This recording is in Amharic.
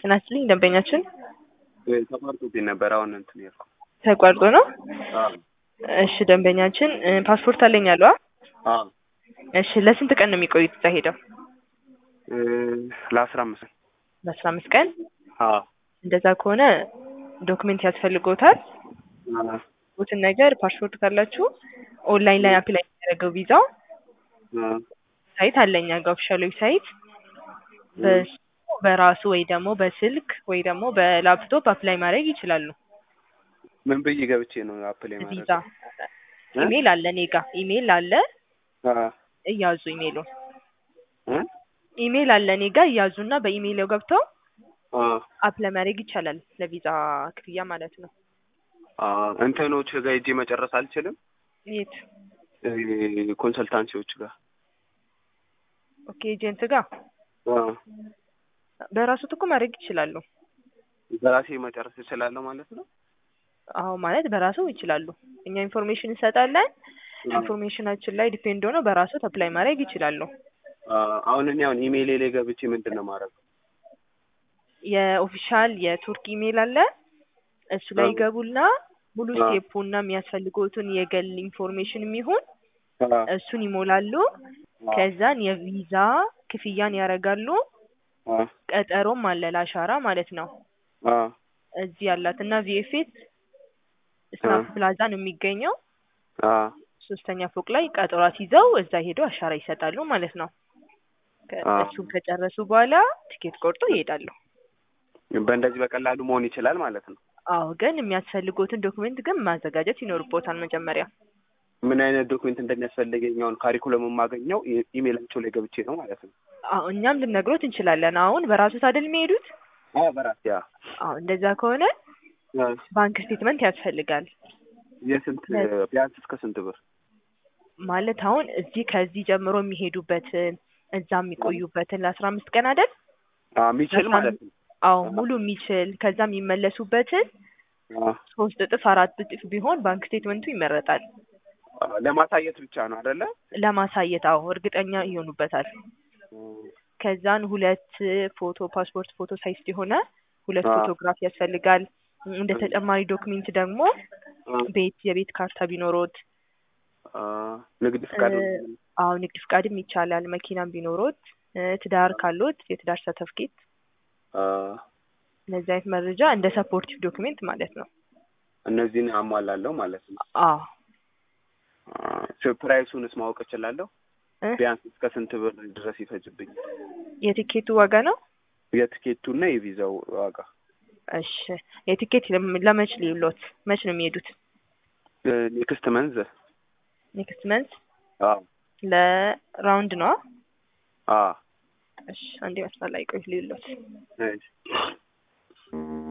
ጤና ይስጥልኝ ደንበኛችን ተቋርጦብኝ ነበር። አሁን እንትን ያልኩ ተቋርጦ ነው። አዎ እሺ ደንበኛችን እ ፓስፖርት አለኝ አሉ። አ? አዎ እሺ ለስንት ቀን ነው የሚቆዩት እዛ ሄደው? እ ለአስራ አምስት ለአስራ አምስት ቀን አዎ እንደዛ ከሆነ ዶክሜንት ያስፈልጎታል። አዎ ትን ነገር ፓስፖርት ካላችሁ ኦንላይን ላይ አፕላይ የሚያደርገው ቪዛው አዎ ሳይት አለኛ ጋር ኦፊሻል ዌብሳይት በሱ በራሱ ወይ ደግሞ በስልክ ወይ ደግሞ በላፕቶፕ አፕላይ ማድረግ ይችላሉ። ምን ብዬ ገብቼ ነው አፕላይ ማድረግ? ቪዛ ኢሜል አለ እኔ ጋ ኢሜል አለ አዎ እያዙ ኢሜሉን እ ኢሜል አለ እኔ ጋ እያዙና በኢሜይል ገብተው አዎ አፕላይ ማድረግ ይቻላል ለቪዛ ክፍያ ማለት ነው። አዎ እንትኖች ጋር ሄጄ መጨረስ አልችልም? የት? እ ኮንሰልታንሲዎች ጋር ኦኬ ኤጀንት ጋር አዎ በራሱ እኮ ማድረግ ይችላሉ። በራሴ መጨረስ እችላለሁ ማለት ነው? አዎ ማለት በራሱ ይችላሉ። እኛ ኢንፎርሜሽን እንሰጣለን። ኢንፎርሜሽናችን ላይ ዲፔንድ ሆነው በራሱ አፕላይ ማድረግ ይችላሉ። አዎ አሁን እኔ አሁን ኢሜይሌ ላይ ገብቼ ምንድን ነው ማድረግ? የኦፊሻል የቱርክ ኢሜል አለ እሱ ላይ አዎ። ይገቡና ሙሉ አዎ። ስቴፑና የሚያስፈልጉትን የግል ኢንፎርሜሽን የሚሆን አዎ እሱን ይሞላሉ። ከዛን የቪዛ ክፍያን ያደርጋሉ። አዎ ቀጠሮም አለ ለአሻራ ማለት ነው። አዎ እዚህ ያላት እና ቪኤፍኤስ ስናፕ አዎ። ፕላዛ ነው የሚገኘው። አዎ ሶስተኛ ፎቅ ላይ ቀጠሯት ይዘው እዛ ሄደው አሻራ ይሰጣሉ ማለት ነው። ከ- አዎ። እሱን ከጨረሱ በኋላ ቲኬት ቆርጦ ይሄዳሉ። በእንደዚህ በቀላሉ መሆን ይችላል ማለት ነው። አዎ ግን የሚያስፈልጉትን ዶክመንት ግን ማዘጋጀት ይኖርቦታል መጀመሪያ። ምን አይነት ዶክሜንት እንደሚያስፈልገኝ አሁን ካሪኩለም የማገኘው ኢ- ኢሜይላቸው ላይ ገብቼ ነው ማለት ነው። አዎ እኛም ልነግሮት እንችላለን። አሁን በራሱ አይደል የሚሄዱት? አዎ በራሴ ያ አዎ እንደዛ ከሆነ ባንክ ስቴትመንት ያስፈልጋል። የስንት ቢያንስ እስከ ስንት ብር? ማለት አሁን እዚህ ከዚህ ጀምሮ የሚሄዱበትን እዛ የሚቆዩበትን ለአስራ አምስት ቀን አይደል? አዎ የሚችል ማለት ነው። አዎ ሙሉ የሚችል ከዛ የሚመለሱበትን አዎ ሶስት እጥፍ አራት እጥፍ ቢሆን ባንክ ስቴትመንቱ ይመረጣል። አዎ፣ ለማሳየት ብቻ ነው አይደለ? ለማሳየት አዎ እርግጠኛ ይሆኑበታል። ከዛን ሁለት ፎቶ ፓስፖርት ፎቶ ሳይዝ የሆነ ሁለት አዎ። ፎቶግራፍ ያስፈልጋል። እንደ ተጨማሪ ዶክሜንት ደግሞ አዎ። ቤት የቤት ካርታ ቢኖሮት አዎ፣ ንግድ ፍቃድ እ፣ አዎ ንግድ ፍቃድም ይቻላል። መኪናም ቢኖሮት እ፣ ትዳር ካሎት የትዳር ሰርተፍኬት አዎ፣ እነዚህ አይነት መረጃ እንደ ሰፖርቲቭ ዶክሜንት ማለት ነው። እነዚህን አሟላለሁ ማለት ነው። አዎ አዎ፣ ፕራይሱንስ ማወቅ እችላለሁ? እ፣ ቢያንስ እስከ ስንት ብር ድረስ ይፈጅብኝ? የቲኬቱ ዋጋ ነው። የትኬቱና የቪዛው ዋጋ እሺ የቲኬት ለም- ለመች ሊሎት መች ነው የሚሄዱት? ኔክስት መንዝ ኔክስት መንት አዎ ለራውንድ ነው። አዎ እሺ አንዴ መስመር ላይ ቆይ ሊሎት እሺ